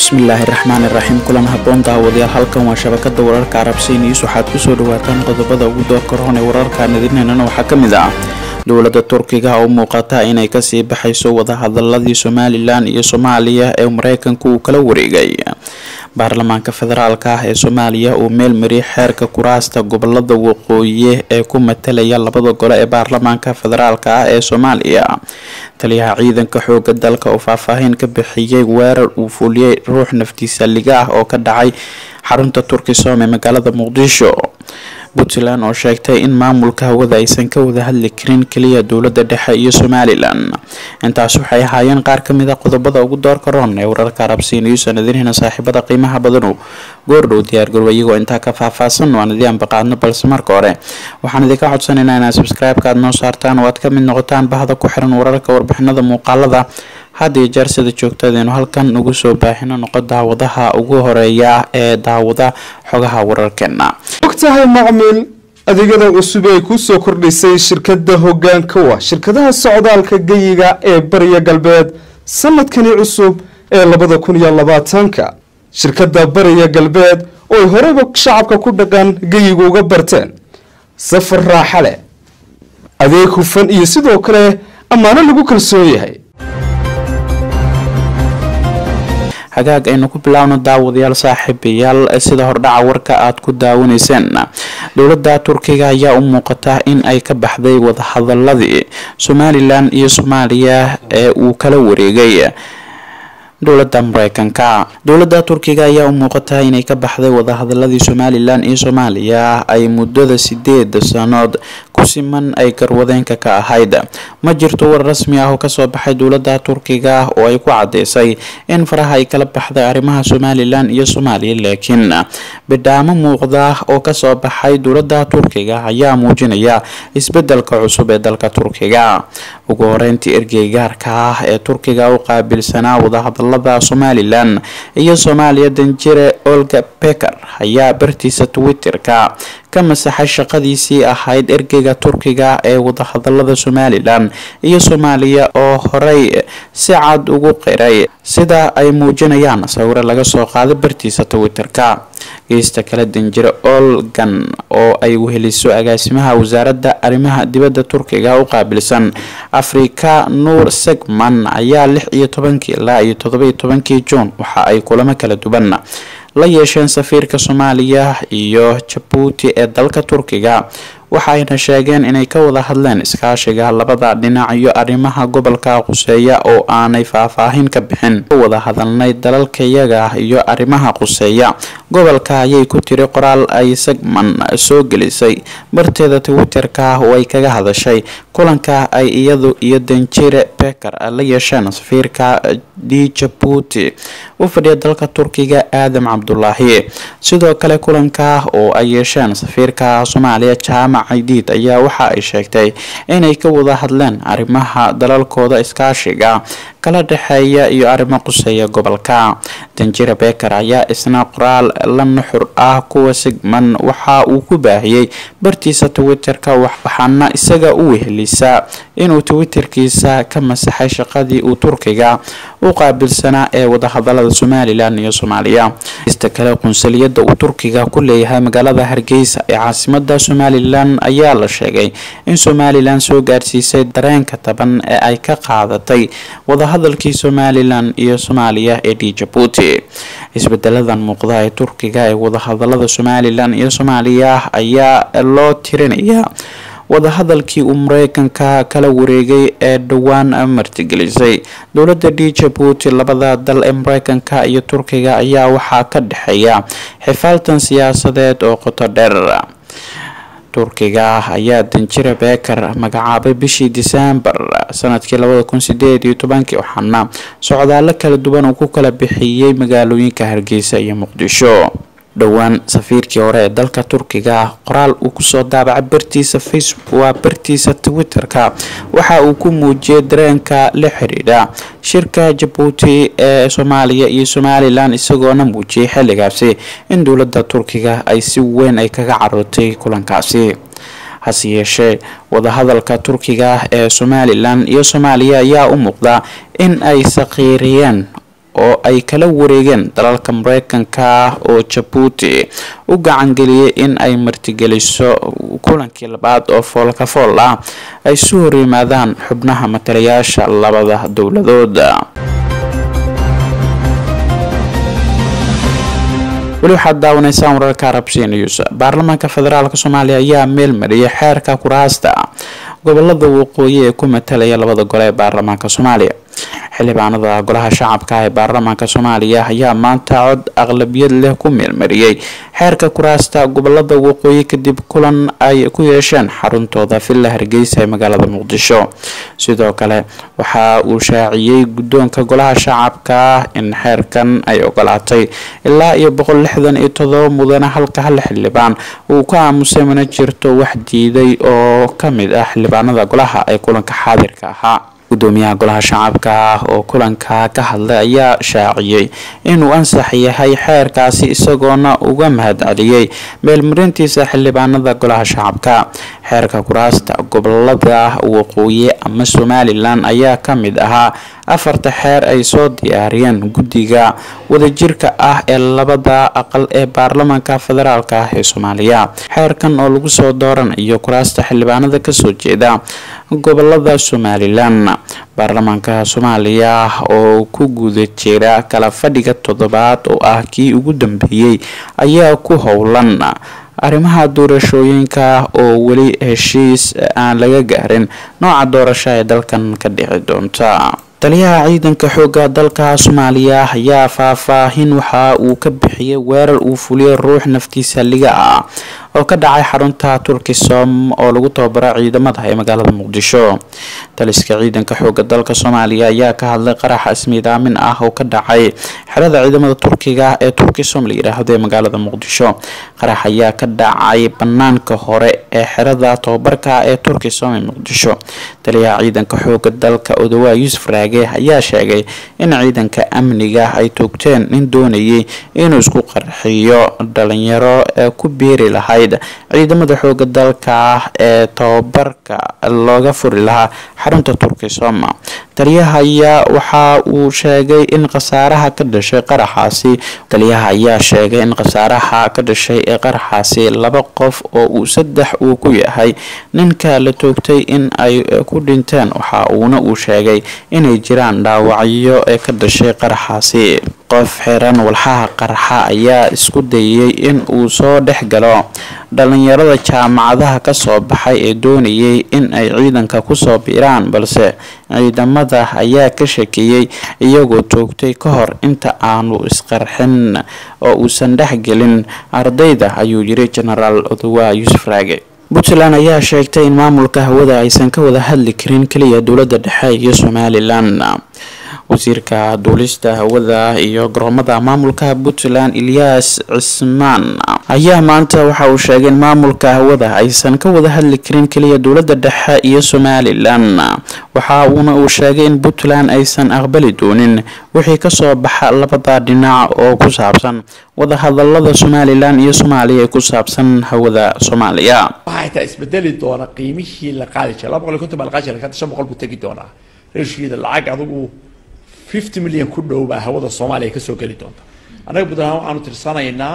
bismillaahi raxmaani raxiim kulan haboon daawadayaal halkan waa shabakada wararka arabsiin iis waxaad kusoo dhawaataan qodobada ugu doorka roon ee wararka nadirinana waxaa kamid ah dowlada turkiga oo muuqata inay kasii baxayso wadahadaladii somalilan iyo soomaaliya ee mareykanka uu kala wareegay baarlamaanka federaalk ah ee soomaaliya uu meel mariyay xeerka kuraasta gobolada waqooyi ee ku matalaya labada gole ee baarlamaanka federaalk ah ee soomaaliya taliyaha ciidanka xooga dalka oo faahfaahin ka bixiyey weerar uu fuliyey ruux naftiisa liga ah oo ka dhacay xarunta turkisom ee magaalada muqdisho puntland oo sheegtay in maamulka hawada aysan ka wada hadli karin keliya dowlada dhexe iyo somalilan intaas waxay ahaayeen qaar kamid a qodobada ugu doorka roon ee wararka arabsiin iyo sanadinhina saaxiibada qiimaha badanu goordhow diyaargarow iyagoo intaa ka faahfaahsan waan idii anbaqaadno balse marka hore waxaan idinka codsanaynaa inaad subscribe-ka aad noo saartaan oo aad kamid noqotaan bahda ku xiran wararka warbixinada muuqaalada had iyo jeer sida joogtadeenu halkan ugu soo baahino noqo daawadaha ugu horeeya ee daawada xogaha wararkeena ogtahay macmiil adeegyada cusub ay kuu soo kordhisay shirkada hogaanka wa shirkadaha socdaalka geyiga ee bariya galbeed sanadkani cusub ee labada kun iyo labaatanka shirkada bariya galbeed oo ay horeyba shacabka ku dhaqan geyiga uga barteen safar raaxa leh adeeg hufan iyo sidoo kale ammaano lagu kalsoon yahay hagaag aynu ku bilaawno daawadayaal saaxiibayaal sida hordhaca warka aada ku daawanayseen dowlada turkiga ayaa u muuqata in ay ka baxday wadahadaladii somalilan iyo soomaaliya ee uu kala wareegay dowlada mareykanka dowlada turkiga ayaa u muuqata inay ka baxday wadahadaladii somalilan iyo soomaaliya ay muddada sideed sanood ku siman ay garwadeenka ka ahayd ma jirto war rasmi ah oo kasoo baxay dowlada turkiga oo ay ku cadeysay in faraha ay kala baxday arrimaha somalilan iyo soomaaliya laakiin bidhaamo muuqda oo kasoo baxay dowlada turkiga ayaa muujinaya isbedelka cusub ee dalka turkiga ugu horeyntii ergey gaarka ah ee turkiga u qaabilsanaa wadahadalada somalilan iyo soomaaliya danjire olga beker ayaa bartiisa twitter-ka ka masaxay shaqadiisii ahayd ergeyga turkiga ee wadahadalada somalilan iyo soomaaliya oo horey si cad ugu qiray sida ay muujinayaan sawiro laga soo qaaday bartiisa twitter-ka geysta kale danjire olgan oo ay weheliso agaasimaha wasaaradda arrimaha dibadda turkiga u qaabilsan afrika nuur segman ayaa lix iyo tobankii ilaa iyo todoba-iyo tobankii juun waxa ay kulamo kala duwan la yeesheen safiirka soomaaliya iyo jabuuti ee dalka turkiga waxayna sheegeen inay ka wada hadleen iskaashiga labada dhinac iyo arrimaha gobolka quseeya oo aanay faahfaahin ka bixin wada hadalnay dalalkayaga iyo arrimaha quseeya gobolka ayay ku tiri qoraal ay segman soo gelisay barteeda twitter-ka oo ay kaga hadashay kulanka ay iyadu iyo danjire beker la yeesheen safiirka d jabuuti u fadhiya dalka turkiga aadam cabdulaahi sidoo kale kulanka oo ay yeesheen safiirka soomaaliya jaamac diid ayaa waxa ay sheegtay inay ka wada hadleen arrimaha dalalkooda iskaashiga kala dhexeeya iyo arrimo quseeya gobolka danjire beker ayaa isna qoraal la nuxur ah kuwa sigman waxa uu ku baahiyey bartiisa twitter-ka waxaana isaga u wehelisaa inuu twitterkiisa ka masaxay shaqadii uu turkiga u qaabilsanaa ee wadahadalada somalilan iyo soomaaliya ista kale qunsaliyada uu turkiga ku leeyahay magaalada hargeysa ee caasimada somalilan ayaa la sheegay in somalilan soo gaarsiisay dareenka taban ee ay ka qaadatay wadahadalkii somalilan iyo soomaaliya ee d jabuuti isbedeladan muuqda ee turkiga ee wadahadalada somalilan iyo soomaaliya ayaa loo tirinayaa wadahadalkii uu mareykanka kala wareegay ee dhowaan martigelisay dowlada d jabuuti labada dal ee mareykanka iyo turkiga ayaa waxaa ka dhexeeya xifaaltan siyaasadeed oo qoto dheer turkiga ayaa danjire beker magacaabay bishii disembar sanadkii labada kun sideed iyo tobankii waxaana socdaalo kala duwan uu ku kala bixiyey magaalooyinka hargeysa iyo muqdisho dhowaan safiirkii hore ee dalka turkiga qoraal uu kusoo daabacay bartiisa facebook waa bartiisa twitter-ka waxa uu ku muujiyay dareenka la xidhiidha shirka jabuuti ee soomaaliya iyo somalilan isagoona muujiyay xilligaasi in dowlada turkiga ay si weyn ay kaga carootay kulankaasi hase yeeshee wadahadalka turkiga ee somalilan iyo soomaaliya ayaa u muuqda in ay saqiiriyeen oo ay kala wareegeen dalalka mareykanka oo jabuuti u gacangeliyay in ay martigeliso kulankii labaad oo foolka fool ah ay su hor yimaadaan xubnaha matalayaasha labada dowladood weli waxaad daawanaysaan wararka arabsiya news baarlamaanka federaalk soomaaliya ayaa meel mariyay xeerka kuraasta gobolada waqooyi ee ku matalaya labada gole ee baarlamaanka soomaaliya xildhibaanada golaha shacabka ee baarlamaanka soomaaliya ayaa maanta cod aqlabiyad leh ku meelmariyey xeerka kuraasta gobolada waqooyi kadib kulan ay ku yeesheen xaruntooda villa hargeysa ee magaalada muqdisho sidoo kale waxa uu shaaciyey guddoonka golaha shacabka in xeerkan ay ogolaatay ilaa iyo boqol lixdan iyo todoba mudane halka hal xildhibaan uu ka aamusay mana jirto wax diiday oo kamid ah xildhibaanada golaha ee kulanka xaadirka ahaa gudoomiyaha golaha shacabka ah oo kulanka ka hadlay ayaa shaaciyey inuu ansax yahay xeerkaasi isagoona uga mahadceliyey meelmarintiisa xildhibaanada golaha shacabka xeerka kuraasta gobolada waqooyi ama somalilan ayaa kamid ahaa afarta xeer ay soo diyaariyeen guddiga wadajirka ah ee labada aqal ee baarlamaanka federaalk ah ee soomaaliya xeerkan oo lagu soo dooranayo kuraasta xildhibaanada kasoo jeeda gobolada somalilan baarlamaanka soomaaliya oo ku guda jira kala fadhiga toddobaad oo ah kii ugu dambeeyey ayaa ku howlan arrimaha doorashooyinka oo weli heshiis aan laga gaarin nooca doorasho ee dalkan ka dhici doonta taliyaha ciidanka xooga dalka soomaaliya ayaa faahfaahin waxa uu ka bixiyay weerar uu fuliyay ruux naftiisa liga ah oo ka dhacay xarunta turkisom oo lagu tababaro ciidamada ee magaalada muqdisho taliska ciidanka xooga dalka soomaaliya ayaa ka hadlay qaraxa ismiidaamin ah oo ka dhacay xerada ciidamada turkiga ee turkisom la yiraahdo ee magaalada muqdisho qarax ayaa ka dhacay banaanka hore ee xerada tababarka ee turkisom ee muqdisho taliyaha ciidanka xooga dalka odawaa yuusuf raage ayaa sheegay in ciidanka amniga ay toogteen nin doonayay inuu isku qarxiyo dhalinyaro ee ku biiri lahayd ciidamada xooga dalka ee tababarka looga furi lahaa xarunta turkisom taliyaha ayaa waxa uu sheegay in khasaaraha ka dhashay qaraxaasi taliyaha ayaa sheegay in khasaaraha ka dhashay ee qaraxaasi laba qof oo uu saddex uu ku yahay ninka la toogtay in ay ku dhinteen waxa uuna uu sheegay inay jiraan dhaawacyo ee ka dhashay qaraxaasi qof xiran walxaha qarxa ayaa isku dayay in uu soo dhex galo dhalinyarada jaamacadaha kasoo baxay ee doonayay in ay ciidanka kusoo biiraan balse ciidamada ayaa ka shakiyey iyagoo toogtay ka hor inta aanu isqarxin oo uusan dhexgelin ardayda ayuu yiri genaraal odowa yuusuf raage puntland ayaa sheegtay in maamulka hawada aysan ka wada hadli karin keliya dowlada dhexe iyo somalilan wasiirka duulista hawada iyo garoomada maamulka puntland ilyaas cismaan ayaa maanta waxa uu sheegay in maamulka hawada aysan ka wada hadli karin keliya dowlada dhexe iyo somalilan waxa uuna uu sheegay in puntland aysan aqbali doonin wixii kasoo baxa labada dhinac oo ku saabsan wadahadalada somalilan iyo soomaaliya ee ku saabsan hawada soomaaliya waxay taa isbedeli doona qiimihii la qaadi jiray laba boqol iyo konton baa la qaadi jiray shan boqol buu tegi doonaa reeshiida lacag adigu fifty million ku dhow baa hawada soomaaliya kasoo geli doonta annaga puntland waxaanu tirsanaynaa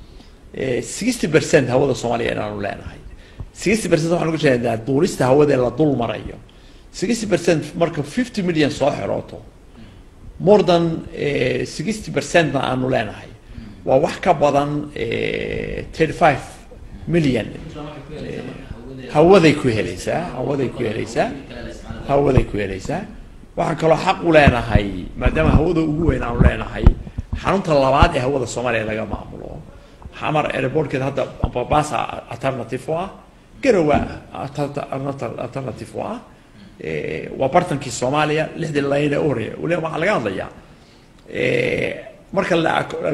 sixty percent hawada soomaaliya inaanu leenahay sixty percent waxaan uga jeedaa duulista hawada ee la dul marayo sixty percent marka fifty million soo xirooto more than sixty percentna aanu leenahay waa wax ka badan thirty five million hawaday ku helaysaa hawaday ku helaysaa hawaday ku helaysaa waxaan kaloo xaq u leenahay maadaama hawada ugu weyn aanu leenahay xarunta labaad ee hawada soomaaliya laga maamulo xamar airportkeeda hadda babasa alternative u ah garowa alternative u ah waa bartankii soomaaliya lixdii layne u horeeya waliba waxaa laga hadlayaa marka la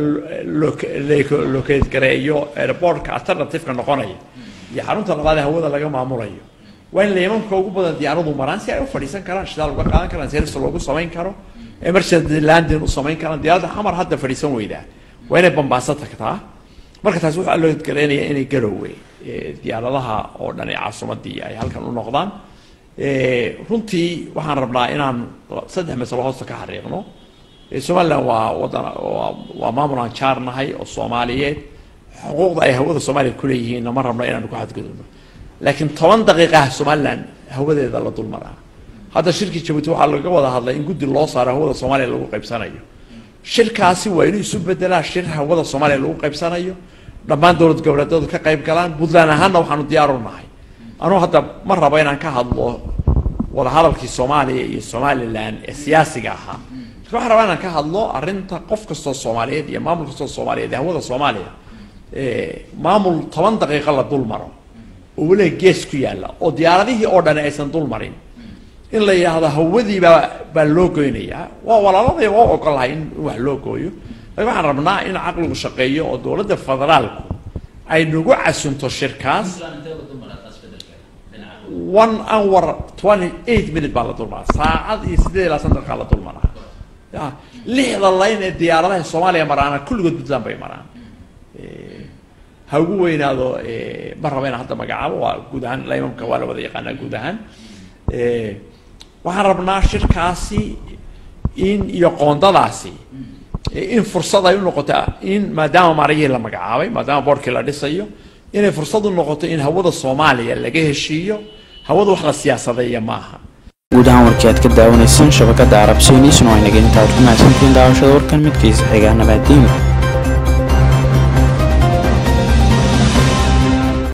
locate gareeyo airportka alternativeka noqonaya iyo xarunta labaad ee hawada laga maamulayo waa in leemanka ugu badan diyaaradu maraan si ay u fadhiisan karaan shidaal uga qaadan karaan service loogu samayn karo emergency landing u samayn karaan diyaaradda xamar hadda fadhiisan weydaa waa inay bambaaso tagtaa marka taasi waxaa loo gareynaya inay garowe diyaaradaha oo dhan ee caasimadii ay halkan u noqdaan runtii waxaan rabnaa inaan saddex masalo hoosta ka xariiqno somalilan waa wadan waa maamul aan jaar nahay oo soomaaliyeed xuquuqda ay hawada soomaaliya kuleeyihiinna ma rabno inaanu ku xadgudubno laakiin toban daqiiqaha somalilan hawadeeda la dul maraa hadda shirkii jabuuti waxaa laga wada hadlay in guddi loo saaro hawada soomaaliya lagu qaybsanayo shirkaasi waa inuu isu bedelaa shir hawada soomaaliya lagu qaybsanayo dhammaan dowlad goboleedyadu ka qayb galaan puntland ahaanna waxaanu diyaaru nahay anugu hadda ma rabo inaan ka hadlo wadahadalkii soomaaliya iyo somalilan ee siyaasiga ahaa lakin waxaan rabaa inaan ka hadlo arrinta qof kastoo soomaaliyeed iyo maamul kastoo soomaaliyeed ee hawada soomaaliya maamul toban daqiiqo la dul maro oo weliga gees ku yaalla oo diyaaradihii oo dhani aysan dul marin in la yidhaahdo hawadii baa baa loo goynayaa waa walaaladii waa ogolahay in wax loo gooyo lakin waxaan rabnaa in caqligu shaqeeyo oo dowladda federaalku ay nagu casunto shirkaas one hour twenty eight minute baa la dulmaraa saacad iyo siddeed ilaa san daqiiqa la dulmaraa ya lixda layn ee diyaaradaha soomaaliya maraana kulligood puntland bay maraan ha ugu weynaado ma raba inaan hadda magacaabo waa guud ahaan laymamka waa la wada yaqaanaa guud ahaan waxaan rabnaa shirkaasi in iyo qoondadaasi in fursad ay u noqota in maadaama maarayihii la magacaabay maadaama boorkii la dhisayo inay fursad u noqoto in hawada soomaaliya laga heshiiyo hawada wax la siyaasadeeya maaha guud ahaan warkii aad ka daawanayseen shabakada arabsiiniisna waa inaga intaad ku mahadsantihiin daawashada warkan midkiisa xigaa nabaadiin